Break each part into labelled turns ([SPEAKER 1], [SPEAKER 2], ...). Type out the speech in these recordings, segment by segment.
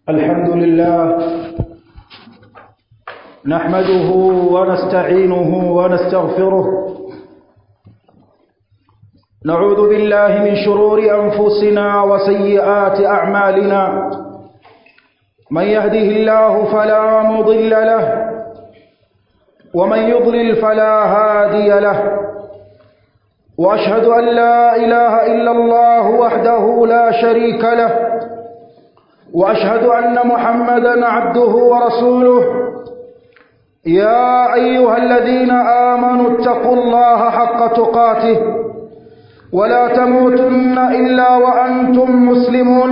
[SPEAKER 1] الحمد لله نحمده ونستعينه ونستغفره نعوذ بالله من شرور أنفسنا وسيئات أعمالنا من يهده الله فلا مضل له ومن يضلل فلا هادي له وأشهد أن لا إله إلا الله وحده لا شريك له واشهد ان محمدا عبده ورسوله يا ايها الذين امنوا اتقوا الله حق تقاته ولا تموتن الا وانتم مسلمون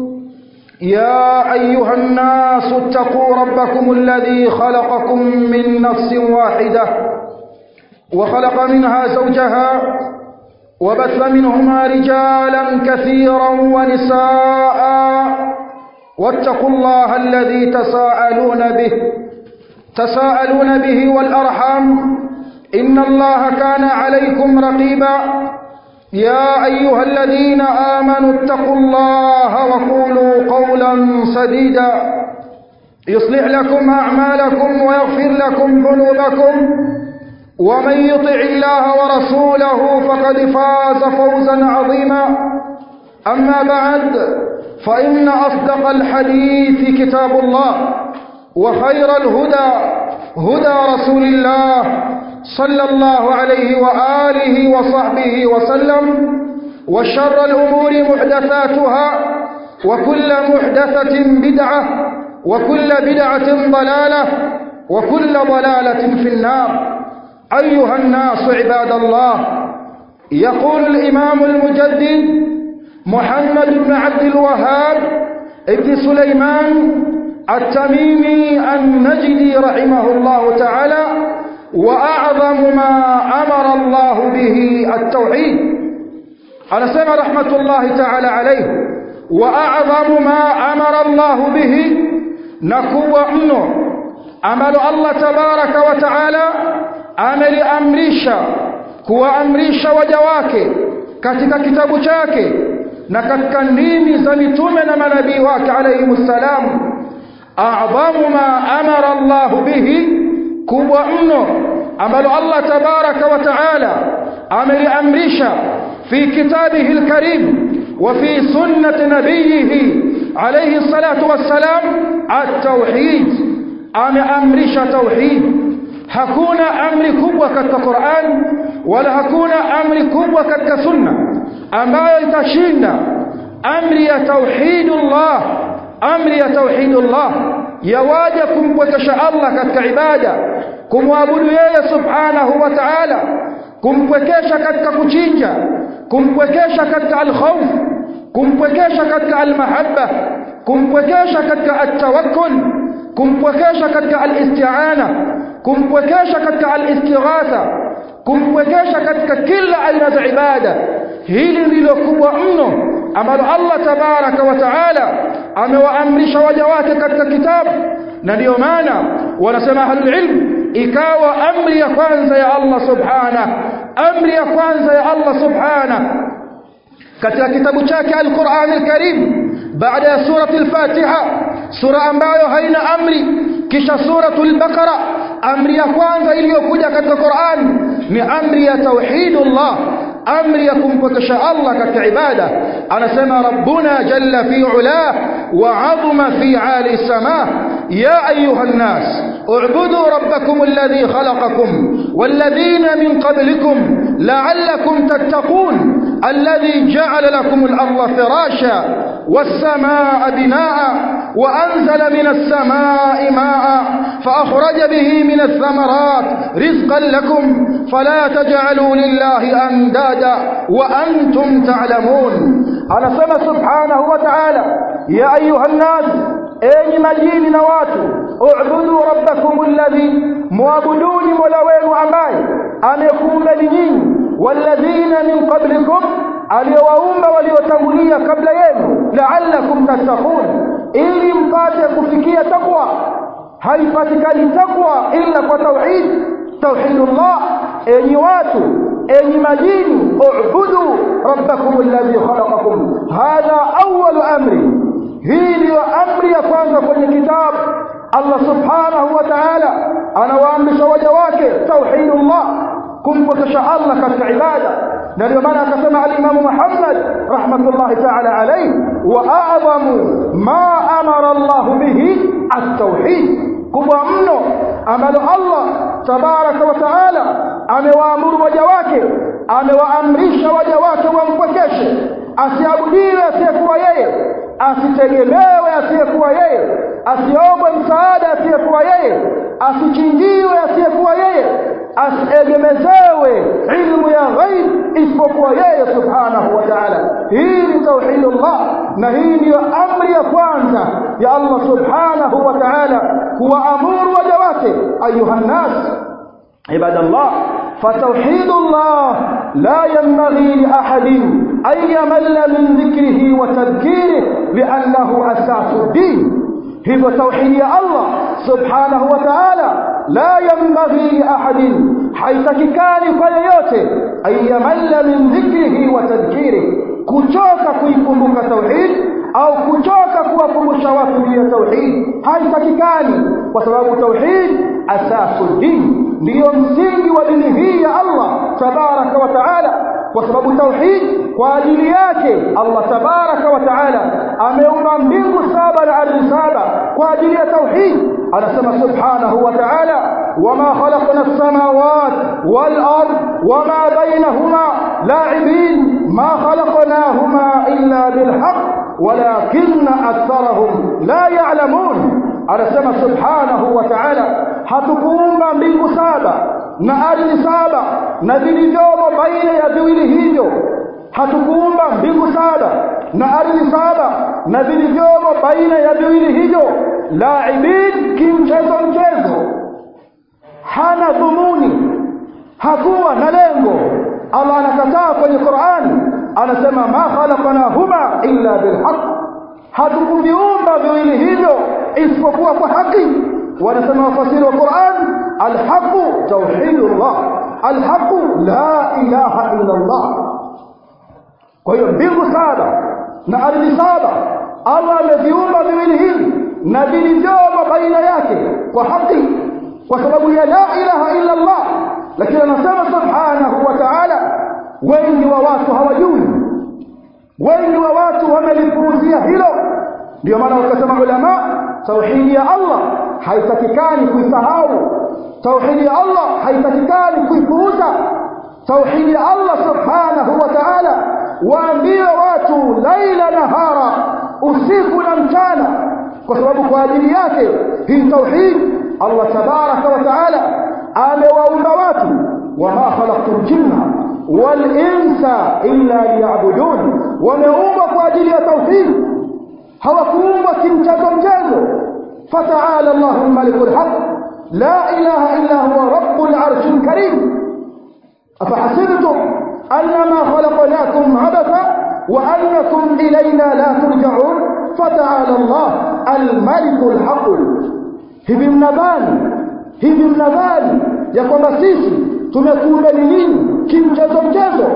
[SPEAKER 1] يا ايها الناس اتقوا ربكم الذي خلقكم من نفس واحده وخلق منها زوجها وبث منهما رجالا كثيرا ونساء واتقوا الله الذي تساءلون به تساءلون به والأرحام إن الله كان عليكم رقيبا يا أيها الذين آمنوا اتقوا الله وقولوا قولا سديدا يصلح لكم أعمالكم ويغفر لكم ذنوبكم ومن يطع الله ورسوله فقد فاز فوزا عظيما أما بعد فإن أصدق الحديث كتاب الله وخير الهدى هدى رسول الله صلى الله عليه وآله وصحبه وسلم وشر الأمور محدثاتها وكل محدثة بدعة وكل بدعة ضلالة وكل ضلالة في النار أيها الناس عباد الله يقول الإمام المجدد محمد بن عبد الوهاب ابن سليمان التميمي النجدي رحمه الله تعالى وأعظم ما أمر الله به التوحيد أنا سمع رحمة الله تعالى عليه وأعظم ما أمر الله به نكو منه عمل الله تبارك وتعالى عمل أمريشا kuwa amrisha waja wake katika kitabu chake na katika ndimi za mitume na manabii wake alayhi salam a'dhamu ma amara Allah bihi kubwa mno ambalo Allah tabaraka wa taala ameliamrisha fi kitabihi alkarim wa fi sunnati nabiyhi alayhi salatu wassalam at-tauhid ameamrisha tauhid hakuna amri kubwa katika Qur'an wala hakuna amri kubwa katika sunna ambayo itashinda amri ya tauhidullah amri ya tauhidullah yawaja kumpwekesha Allah katika ibada kumwabudu yeye subhanahu wa ta'ala kumpwekesha katika kuchinja kumpwekesha katika alkhawf kumpwekesha katika almahabba kumpwekesha katika atawakkul kumpwekesha katika alisti'ana kumpwekesha katika alistighatha kumpwekesha katika kila aina za ibada hili ndilo kubwa mno ambalo Allah tabaraka wa taala amewaamrisha waja wake katika kitabu na ndiyo maana wanasema ahlul ilm ikawa amri ya kwanza ya Allah subhana amri ya kwanza ya Allah subhana katika kitabu chake al-Qur'an al-Karim baada ya surati al-Fatiha sura ambayo haina amri kisha suratul Baqara amri ya kwanza iliyokuja katika Qur'an ni amri ya tauhidullah amri ya kumpokesha Allah katika ibada anasema rabbuna jalla fi ula wa azma fi ali sama ya ayuha an-nas اعبدوا ربكم الذي خلقكم والذين من قبلكم لعلكم تتقون الذي جعل لكم الأرض فراشا والسماء بناء وأنزل من السماء ماء فأخرج به من الثمرات رزقا لكم فلا تجعلوا لله أندادا وأنتم تعلمون أنا سمى سبحانه وتعالى يا أيها الناس enyi majini na watu ubudu rabbakum alladhi muabuduni mola wenu ambaye amekuumbeni nyinyi walladhina min qablikum aliyowaumba waliotangulia kabla yenu la'allakum tattaqun ili mpate kufikia takwa haipatikani takwa illa kwa tauhid tauhidullah enyi watu enyi majini ubudu rabbakum alladhi khalaqakum hadha awwal amri hii ndiyo amri ya kwanza Allah subhanahu wa ta'ala anawaamrisha waja wake tauhidullah kumpokesha Allah katika ibada na ndio maana akasema al-Imam Muhammad rahmatullahi ta'ala alayhi wa a'zamu ma amara Allah bihi at-tauhid kubwa mno ambalo Allah tabaraka wa taala amewaamuru waja wake amewaamrisha waja wake wampokeshe asiabudiwe asiyekuwa yeye asitegemewe asiyekuwa yeye asiombe msaada asiyekuwa yeye asichinjiwe asiyekuwa yeye asiegemezewe ilmu ya ghaib isipokuwa yeye subhanahu wa ta'ala hii ni tauhidullah na hii ndiyo amri ya kwanza ya Allah subhanahu wa ta'ala kuwaamuru waja wake ayuha nnas عباد الله فتوحيد الله لا ينبغي لأحد أن يمل من ذكره وتذكيره لأنه أساس الدين هو توحيد الله سبحانه وتعالى لا ينبغي لأحد حيث كان فيوته أن يمل من ذكره وتذكيره كتوك كيكمك توحيد au kuchoka kuwakumbusha watu juu ya tauhid haitakikani kwa sababu tauhid asasu din ndiyo msingi wa dini hii ya Allah tabaraka wa taala kwa sababu tauhid kwa ajili yake Allah tabaraka wa taala ameumba mbingu saba na ardhi saba kwa ajili ya tauhid anasema subhanahu wa taala wama khalaqna as-samawat wal ard wama bainahuma la'ibin ma khalaqnahuma illa bil haqq ولكن أكثرهم لا يعلمون anasema subhanahu wa ta'ala hatukuumba mbingu saba na ardhi saba na vilivyomo baina ya viwili hivyo hatukuumba mbingu saba na ardhi saba na vilivyomo baina ya viwili hivyo laibin kimchezo mchezo hana dhumuni hakuwa na lengo Allah anakataa kwenye Qur'ani anasema ma khalaqnahuma illa bilhaq hatukuviumba viwili hivyo isipokuwa kwa haki wanasema wafasiri wa Qur'an alhaqu tauhidullah alhaqu la ilaha illa Allah kwa hiyo mbingu saba na ardhi saba Allah ameviumba viwili hivi na vilivyomo baina yake kwa haki kwa sababu ya la ilaha illa Allah lakini anasema subhanahu wa ta'ala wengi wa watu hawajui wengi wa watu wamelipuuzia hilo ndio maana wakasema ulama tauhidi ya Allah haitakikani kuisahau tauhidi ya Allah haitakikani kuipuuza tauhidi ya Allah subhanahu wa ta'ala waambie watu laila nahara usiku na mchana kwa sababu kwa ajili yake hii tauhid Allah tabaraka wa ta'ala amewaumba watu wama khalaqtul jinna wal insa illa liya'budun wameumbwa kwa ajili ya tauhid hawakuumbwa kimchezo mchezo fata'ala Allahu malikul haq la ilaha illa huwa rabbul arshil karim afahasibtum annama khalaqnakum abatha wa annakum ilayna la turja'un fata'ala Allah al-malikul haq hivi mnadhani hivi mnadhani ya kwamba sisi tumekuumbeni nini kimchezo mchezo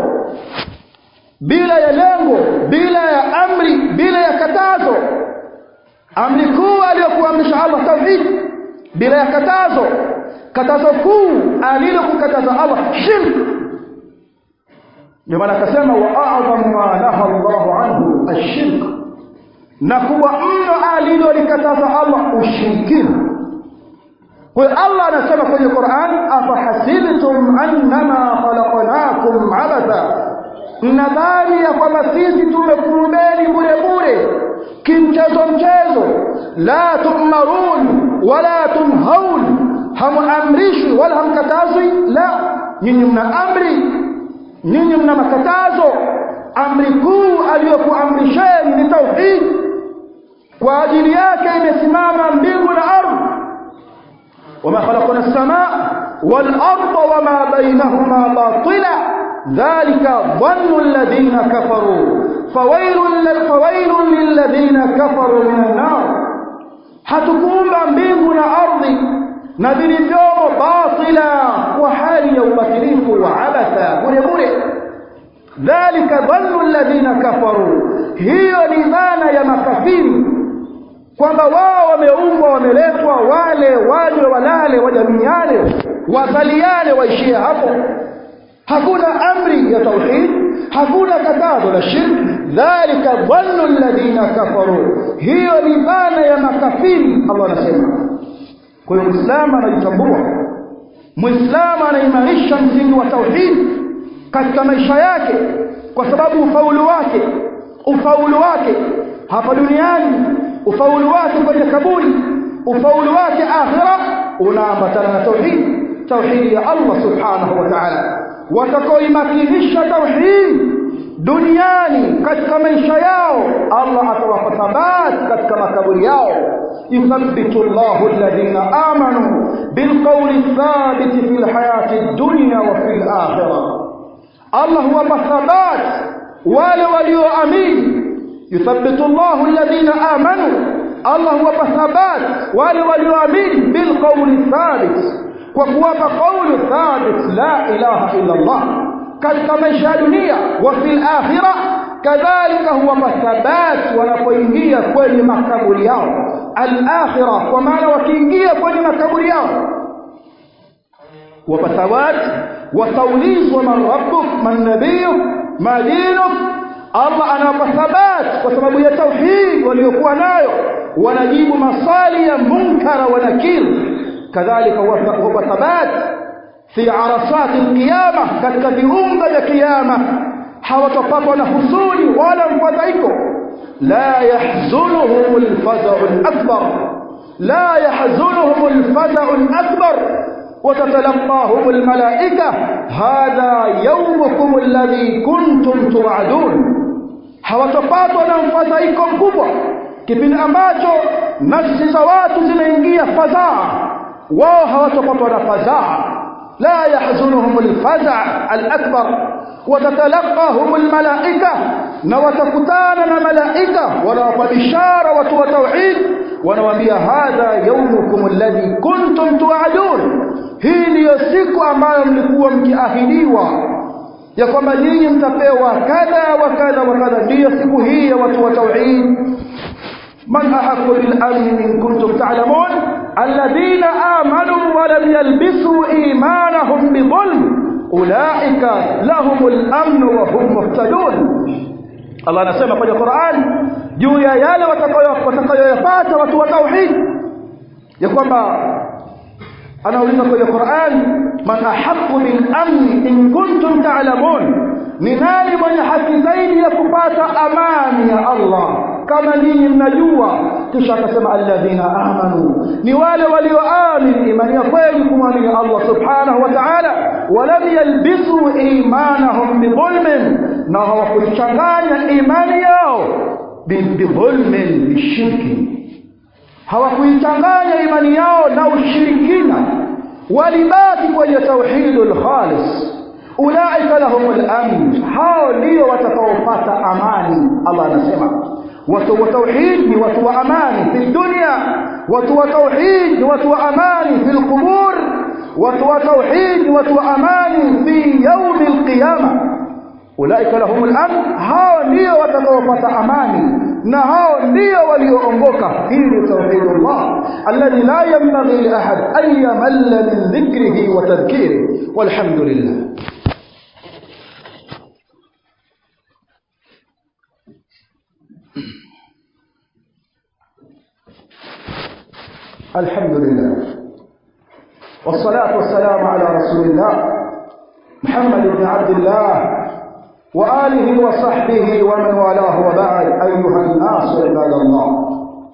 [SPEAKER 1] bila ya lengo bila ya amri bila ya katazo amri kuu aliyokuamrisha Allah tauhid bila ya katazo katazo kuu alilokukataza Allah shirk ndio maana akasema wa a'zamu ma naha Allah anhu ash-shirk na kuwa mno alilolikataza Allah ushirikina kwa Allah anasema kwenye Qur'an afahasibtum annama khalaqnakum abatha mnadhani ya kwamba sisi tumekuumbeni bure bure kimchezo mchezo la tumarun wala tunhaun hamuamrishwi wala hamkatazwi la nyinyi mna amri nyinyi mna makatazo amri kuu aliyokuamrisheni ni tauhid kwa ajili yake imesimama mbingu na ardhi وما خلقنا السماء والأرض وما بينهما باطلا ذلك ظن الذين كفروا فويل فويل للذين كفروا من النار hatukuumba mbingu na ardhi na vilivyomo batila kwa hali ya ubatilifu wa abatha bure bure dhalika dhannu alladhina kafaru hiyo ni dhana ya makafiri kwamba wao wameumbwa wameletwa wale wanywe walale wajamiane wazaliane waishie hapo hakuna amri ya tauhid hakuna katazo la shirk dhalika dhannu alladhina kafaru hiyo ni dhana ya makafiri Allah anasema kwa hiyo muislamu anajitambua muislamu anaimarisha msingi wa tauhid katika maisha yake kwa sababu ufaulu wake ufaulu wake hapa duniani ufaulu wake kwenye kaburi ufaulu wake akhira unaambatana na tauhid tauhid ya Allah subhanahu wa ta'ala watakaoimakinisha tauhid duniani katika maisha yao Allah atawapa thabati katika makaburi yao yuthabbitu Allahu alladhina amanu bilqawli thabit fil hayati dunya wa fil akhirah Allah huwapa thabati wale walioamini yuthabbitu Allahu alladhina amanu Allah huwapa thabati wale walioamini bilqawli thabit kwa kuwapa qawlu thabit la ilaha illa Allah katika maisha ya dunia wa fil akhirah kadhalika huwapa thabati wanapoingia kwenye makaburi yao al-akhirah kwa maana wakiingia kwenye makaburi yao wapa thabati wataulizwa man rabbuk man nabiyuk ma dinuk Allah anawapa thabati kwa sababu ya tauhid waliokuwa nayo wanajibu maswali ya munkara wa nakir kadhalika huwa thabati fi arasat alqiyama katika viunga vya kiyama hawatopatwa na husuni wala mfadhaiko la yahzunuhum alfaza'u alakbar la yahzunuhum alfaza'u alakbar وتتلقاهم الملائكة هذا يومكم الذي كنتم توعدون hawatopatwa na mfadhaiko mkubwa kipindi ambacho nafsi za watu zimeingia fadhaa wao hawatopatwa na fadhaa لا يحزنهم الفزع الأكبر وتتلقاهم الملائكة نوتكتانا ملائكة ونوفى بشارة وتوى توحيد ونوambia hadha yawmukum alladhi kuntum tu'adun hii ndiyo siku ambayo mlikuwa mkiahidiwa ya kwamba nyinyi mtapewa kadha wa kadha wa kadha ndiyo siku hii ya watu wa tauhid من أحق بالأمن إن كنتم تعلمون الذين آمنوا ولم يلبسوا إيمانهم بظلم أولئك لهم الأمن وهم مهتدون الله anasema kwenye Qur'an juu ya yale watakayoyapata watu wa tauhid ya kwamba anauliza kwenye Qur'an man ahaqqu bil amn in kuntum ta'lamun ni nani mwenye haki zaidi ya kupata amani ya Allah kama nyinyi mnajua kisha akasema alladhina amanu ni wale walioamini imani ya kweli kumwamini Allah subhanahu wa ta'ala walam yalbisu imanahum bidhulmin na hawakuchanganya imani yao bidhulmin bishirki hawakuichanganya imani yao na ushirikina walibaki kwenye tauhidul khalis ulaika lahumul amn hao ndio watakaopata amani Allah anasema watu wa tauhid ni watu wa amani fi dunya watu wa tauhid ni watu wa amani fi alqubur watu wa tauhid ni watu wa amani fi yawm alqiyama ulaika lahumul amn hao ndio watakaopata amani na hao ndio walioongoka hili tauhidullah alladhi la yanbaghi li ahad an yamalla min dhikrihi wa tadhkirihi walhamdulillah الحمد لله والصلاة والسلام على رسول الله محمد بن عبد الله وآله وصحبه ومن والاه وبعد أيها الناس عباد الله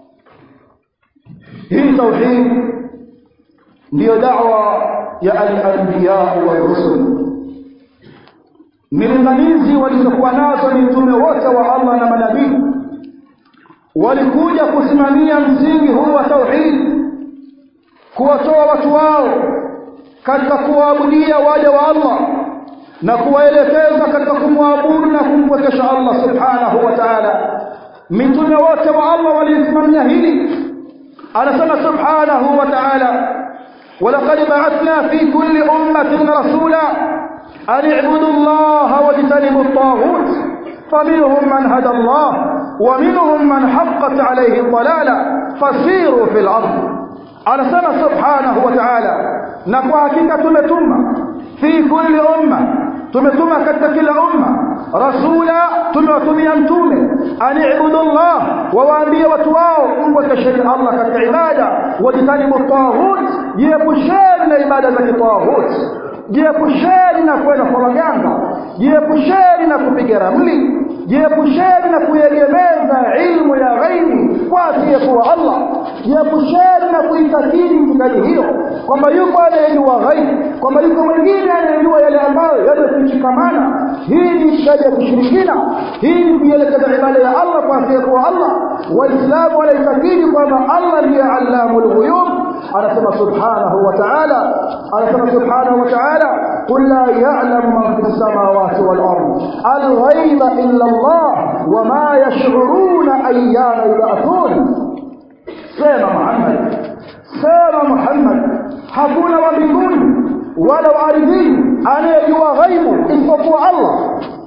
[SPEAKER 1] هي توحيد ndio da'wa ya al-anbiya wa rusul milinganizi walizokuwa nazo ni mtume wote wa Allah na manabii walikuja kusimamia msingi huu wa tauhid kuwatoa watu wao katika kuwaabudia waja wa Allah na kuwaelekeza katika kumwabudu na kumpwekesha Allah subhanahu wa ta'ala mitume wote wa Allah walisimamia hili anasema subhanahu wa ta'ala ولقد بعثنا في كل أمة رسولا أن اعبدوا الله واجتنبوا الطاغوت فمنهم من هدى الله ومنهم من حقت عليه الضلالة fasiru fil ardh anasema subhanahu wa ta'ala na kwa hakika tumetuma fi kulli umma tumetuma katika kila umma rasula tumewatumia mtume anibudu Allah wawaambie watu wao mwekesheni Allah katika ibada wajitanibu taghut jiepusheni na ibada za kitaghut jiepusheni na kwenda kwa waganga jiepusheni na kupiga ramli jiepusheni na kuegemeza ilmu ya ghaibi kwa asiyekuwa Allah jiepusheni na kuitakidi itikadi hiyo kwamba yuko anayejua ghaibi kwamba yuko mwingine anayejua yale ambayo yamefichikamana hii ni itikadi ya kushirikina hii ni kuielekeza ibada ya Allah kwa asiyekuwa Allah waislamu wanaitakidi kwamba Allah ndiye allamul ghuyub anasema subhanahu wa ta'ala anasema subhanahu wa ta'ala قل لا يعلم من في السماوات والأرض الغيب إلا الله وما يشعرون أيان يبعثون سيما محمد سيما محمد hakuna wa mbinguni wala wa ardhini anayejua ghaibu isipokuwa Allah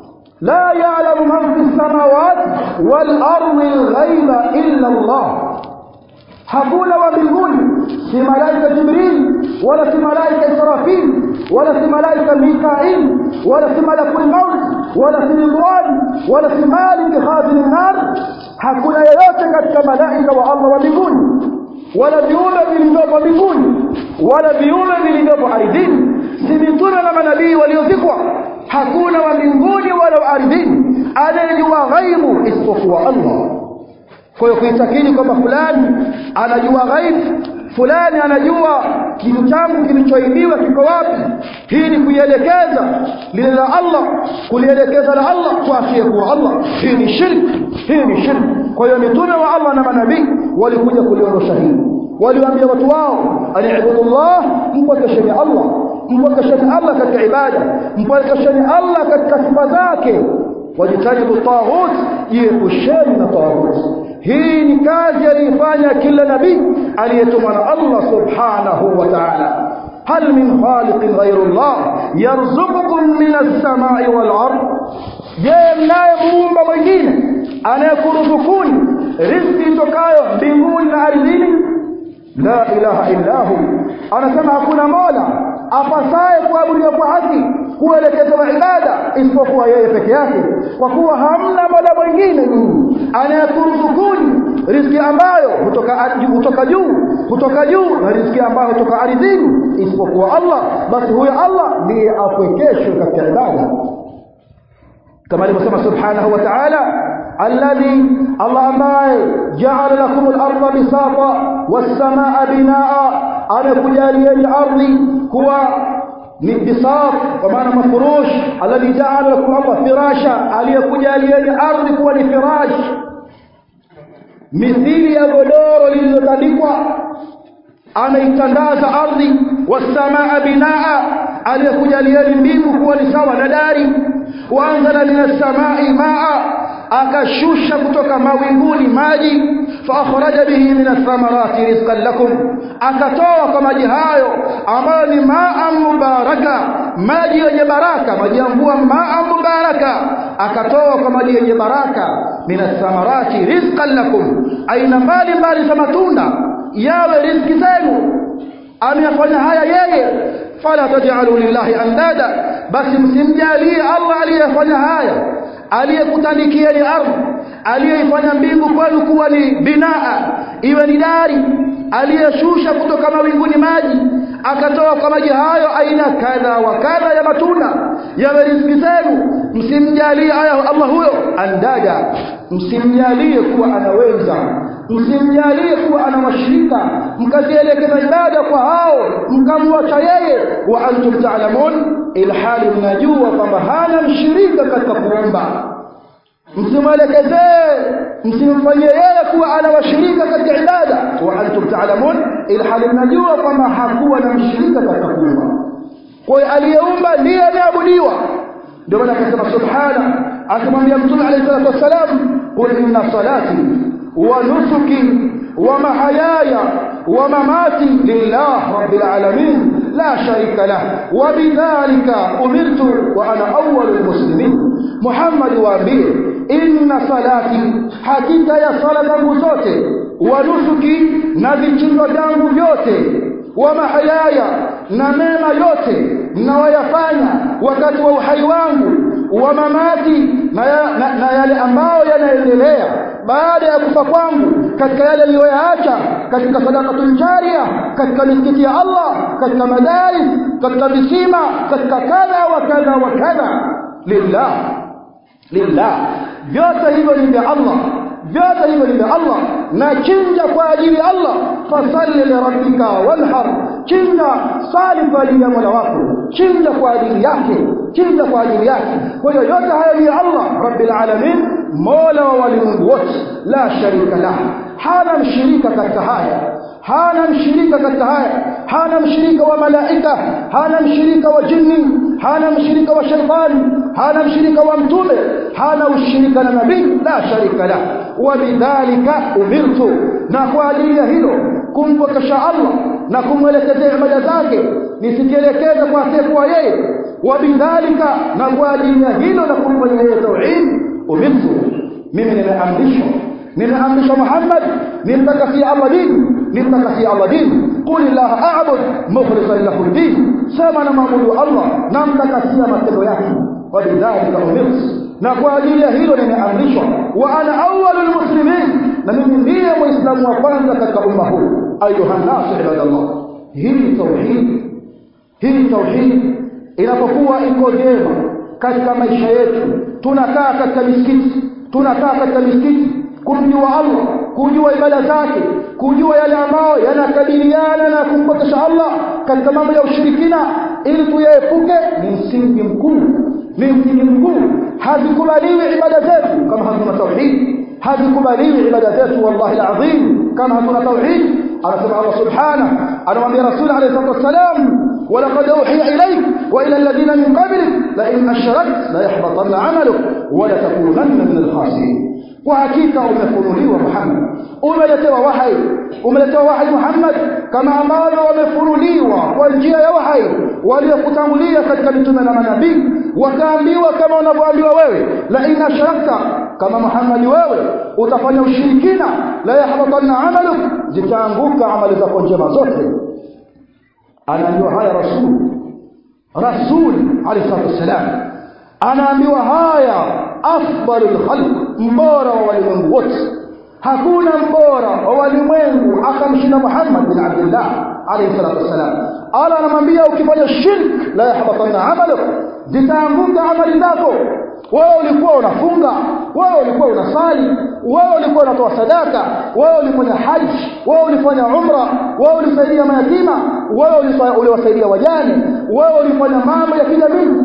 [SPEAKER 1] la ya'lamu man fi samawati wal ardi al-ghaiba illa Allah hakuna wa mbinguni si malaika jibril wala si malaika israfil wala si malaika mikail wala si malakul maut wala si ridwan wala si malik khazin an-nar hakuna yeyote katika malaika wa Allah wa mbinguni wala viumbe vilivyopo mbinguni wala viumbe vilivyopo ardhini si mitume na manabii waliozikwa hakuna wa mbinguni wala wa ardhini anayejua ghaibu isipokuwa Allah kwa hiyo kuitakidi kwamba fulani anajua ghaibu fulani anajua kitu changu kilichoibiwa kiko wapi hii ni kuielekeza lile la Allah kulielekeza la Allah kwa asiyekuwa Allah hii ni shirki hii ni shirki kwa hiyo mitume wa Allah na manabii walikuja kuliondosha hili waliwaambia watu wao aniibudullah mpwekesheni Allah mpwekesheni Allah katika ibada mpwekesheni Allah katika sifa zake wajitanibu taghut jiepusheni na taghut hii ni kazi aliifanya kila nabii aliyetumwa na Allah subhanahu wa ta'ala هل من خالق غير الله يرزقكم من السماء والأرض je mnaye muumba mwingine anayekuruzukuni riziki itokayo mbinguni na ardhini la ilaha illahu anasema hakuna mola apasaye kuabudiwa kwa haki kuelekezewa ibada isipokuwa yeye peke yake kwa kuwa hamna mola mwingine nyinyi anayekuruzukuni riziki ambayo hutoka hutoka juu hutoka juu na riziki ambayo hutoka ardhini isipokuwa Allah basi huyo Allah ndiye apwekeshwe katika ibada كما alivyosema subhanahu wa ta'ala alladhi Allah ambaye ja'ala lakum al-ardha bisata was-samaa binaa amekujalieni ardhi kuwa ni bisat kwa maana mafurush alladhi ja'ala lakum Allah firasha aliyekujalieni ardhi kuwa ni firash mithili ya godoro lililotandikwa ameitandaza ardhi was-samaa binaa aliyekujalieni mbingu kuwa ni sawa na dari waanzala minas samai maa akashusha kutoka mawinguni maji faakhraja bihi minas thamarati rizqan lakum akatoa kwa maji hayo ambayo ni maa mubaraka maji yenye baraka maji ya mvua maa mubaraka akatoa kwa maji yenye baraka minas thamarati rizqan lakum aina mbali mbali za matunda yawe riziki zenu ameyafanya haya yeye fala taj'alu lillahi andada basi msimjalie Allah aliyefanya haya aliyekutandikieni ardhi aliyeifanya mbingu kwenu kuwa ni binaa iwe ni dari aliyeshusha kutoka mawinguni maji akatoa kwa maji hayo aina kadha wa kadha ya matunda yawe riziki zenu msimjalie aya Allah huyo andada msimjalie kuwa anaweza msimjalie kuwa ana washirika mkazielekeza ibada kwa hao mkamwacha yeye wa antum ta'lamun ilhali mnajua kwamba hana mshirika katika kuomba msimwelekezee msimfanyie yeye kuwa ana washirika katika ibada wa antum ta'lamun ilhali mnajua kwamba hakuwa na mshirika katika kuomba kwa hiyo aliyeumba ndiye anayeabudiwa ndio maana akasema subhana akamwambia mtume alayhi salatu wassalam qul inna salati wa nusuki wa mahayaya wa mamati lillah rabbil alamin la sharika lah wa bidhalika umirtu wa ana awwalul muslimin Muhammad waambie inna salati hakika ya sala zangu zote wa nusuki na vichinjwa vyangu vyote wa mahayaya na mema yote mnayoyafanya wakati wa uhai wangu wa mamati na, ya, na, na yale ambayo yanaendelea baada ya kufa kwangu katika yale niliyoyaacha katika sadaqatul jaria katika misikiti ya Allah katika madaris katika visima katika kadha wa kadha wa kadha lillah lillah vyote hivyo ni vya Allah vyote hivyo ni vya Allah na chinja kwa ajili ya Allah fasalli lirabbika wanhar chinja sali kwa ajili ya Mola wako chinja kwa ajili yake chinja kwa ajili yake kwa hiyo yote haya ni ya Allah rabbil alamin mola wa walimwengu wote la sharika lah hana mshirika katika haya hana mshirika katika haya hana mshirika wa malaika hana mshirika wa jini hana mshirika wa shaitani hana mshirika wa mtume hana ushirika na nabii la sharika la wabidhalika umirtu na kwa ajili ya hilo kumpokesha Allah na kumwelekezea ibada zake nisikielekeze kwa asiyekuwa yeye wabidhalika na kwa ajili ya hilo na kumfanyia yeye tauhid umirtu mimi nimeamrishwa nimeamrishwa Muhammad nimtakasia Allah dini nimtakasia Allah dini qul illaha a'bud mukhlishan lahu din sema na maabudu Allah namtakasia matendo yake wabidhalika umirtu na kwa ajili ya hilo nimeamrishwa wa ana awwalul muslimin na mimi ndiye muislamu wa kwanza katika umma huu ayuha nasu ibadallah hii tauhid hii tauhid inapokuwa iko vyema katika maisha yetu tunakaa katika misikiti tunakaa katika misikiti kumjua Allah kujua ibada zake kujua yale ambayo yanakabiliana na kumpokesha Allah katika mambo ya ushirikina ili tuyaepuke ni msingi mkuu ni msingi mkuu hazikubaliwi ibada zetu kama hatuna tauhid hazikubaliwi ibada zetu wallahi alazim kama hatuna tauhid anasema Allah subhanahu anamwambia rasul alayhi salatu wasalam ولقد أوحي إليك وإلى الذين من قبلك لئن أشركت ليحبطن عملك ولتكونن من الخاسرين وحقيقة umefunuliwa Muhammad umeletewa wahai umeletewa wahai Muhammad kama ambavyo wamefunuliwa kwa njia ya wahai waliokutangulia katika mitume na manabii wakaambiwa kama unavyoambiwa wewe la in ashrakta kama Muhammad wewe utafanya ushirikina la yahbatanna amaluk zitaanguka amali zako njema zote anaambiwa haya rasul rasul alayhi salatu wasalam anaambiwa haya afdalul khalq mbora wa walimwengu wote hakuna mbora wa walimwengu akamshinda Muhammad bin Abdullah alayhi salatu wasalam ala anamwambia ukifanya shirk la yahbatanna amaluk zitaanguka amali zako wewe ulikuwa unafunga wewe ulikuwa unasali wewe ulikuwa unatoa sadaka wewe ulifanya haji wewe ulifanya umra wewe ulisaidia mayatima wewe uliwasaidia wajane wewe ulifanya mambo ya kijamii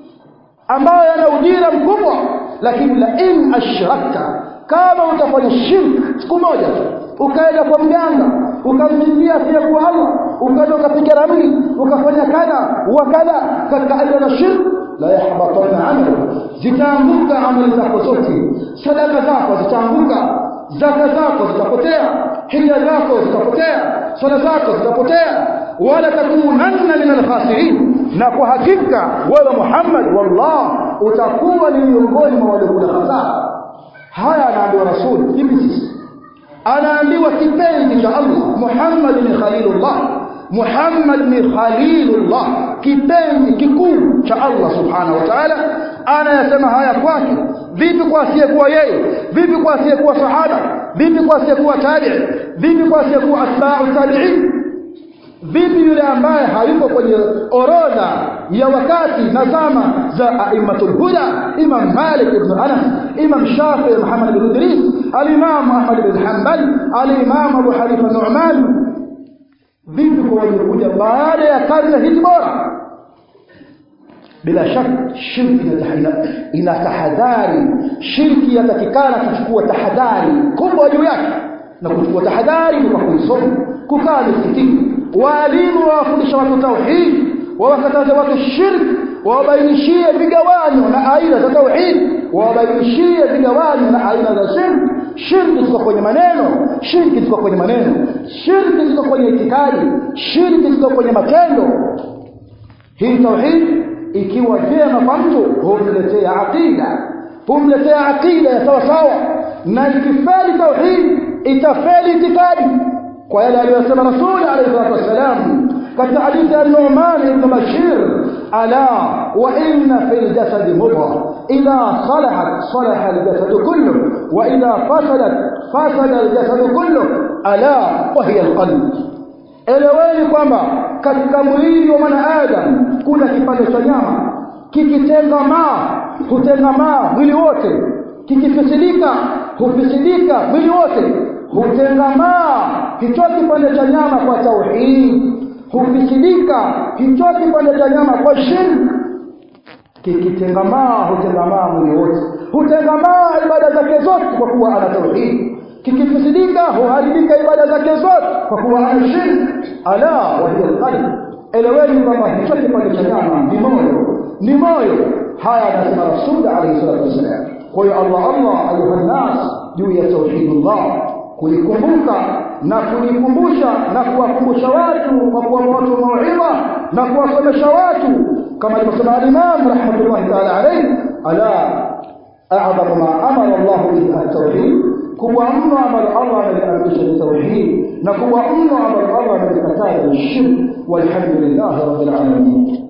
[SPEAKER 1] ambayo yana ujira mkubwa lakini la in ashrakta kama utafanya shirk siku moja ukaenda kwa mganga ukamchinjia asiyekuwa Allah ukaenda ukapiga ramli ukafanya kadha wa kadha katika aina za shirk la yahbatanna amalu zitaanguka amali zako zote sadaka zako zitaanguka zaka zako zitapotea hija zako zitapotea swala zako zitapotea wala takunanna min alkhasirin na kwa hakika wewe Muhammad wallah utakuwa ni miongoni mwa waliokula hasara haya anaambiwa rasul hivi sisi anaambiwa kipenzi cha Allah Muhammad ni khalilullah Muhammad ni khalilullah kipenzi kikuu cha Allah subhanahu wa ta'ala anayasema haya kwake vipi kwa asiyekuwa yeye vipi kwa asiyekuwa sahaba vipi kwa asiyekuwa tabi'i vipi kwa asiyekuwa atba'u tabi'in vipi yule ambaye hayuko kwenye orodha ya wakati na zama za aimatul huda imam malik ibn anas imam shafi muhammad ibn idris al-imam ahmad ibn hanbal al-imam abu hanifa nu'man vipi kwa waliokuja baada ya karne hizi bora bila shaka shirki ina tahadhari shirki yatakikana kuchukua tahadhari kubwa juu yake na kuchukua tahadhari kwa kuisoma kukaa misikitini walimu wawafundisha watu tauhid wawakataza watu shirki wawabainishie vigawanyo na aina za tauhid wawabainishie vigawanyo na aina za shirki shirki ziko kwenye maneno shirki ziko kwenye maneno shirki ziko kwenye itikadi shirki ziko kwenye matendo hii tauhid ikiwa vyema kwa mtu humletea aqida humletea aqida ya sawa sawa na ikifeli tauhid itafeli itikadi kwa yale aliyosema rasuli alayhi salatu wassalam katika hadithi ya Nu'man ibn Bashir ala wa inna fil jasadi mudghah idha salahat salaha al-jasad kullu wa idha fasadat fasada al-jasad kullu ala wa hiya al-qalb eleweni kwamba katika mwili wa mwanadamu kuna kipande cha nyama kikitengamaa hutengamaa mwili wote kikifisidika hufisidika mwili wote hutengamaa hicho kipande cha nyama kwa tauhid hufisidika hicho kipande cha nyama kwa shirk kikitengamaa hutengamaa mwili wote hutengamaa ibada zake zote kwa kuwa ana tauhid kikifisidika huharibika ibada zake zote kwa kuwa ana shirk ala wa hiya alqalb eleweni kwamba hicho kipande cha nyama ni moyo ni moyo haya anasema rasul alayhi salatu wasallam kwa hiyo Allah Allah ayuha nas juu ya tauhidullah kulikumbuka na kulikumbusha na kuwakumbusha watu kwa kuwapa watu mauidha na kuwasomesha watu kama alivyosema al-Imam rahmatullahi ta'ala alayhi ala a'zamu ma amara Allah bihi at-tauhid kubwa mno ambalo Allah ameliamrisha ni tauhid na kubwa mno ambalo Allah amelikataza ni shirk walhamdulillah rabbil alamin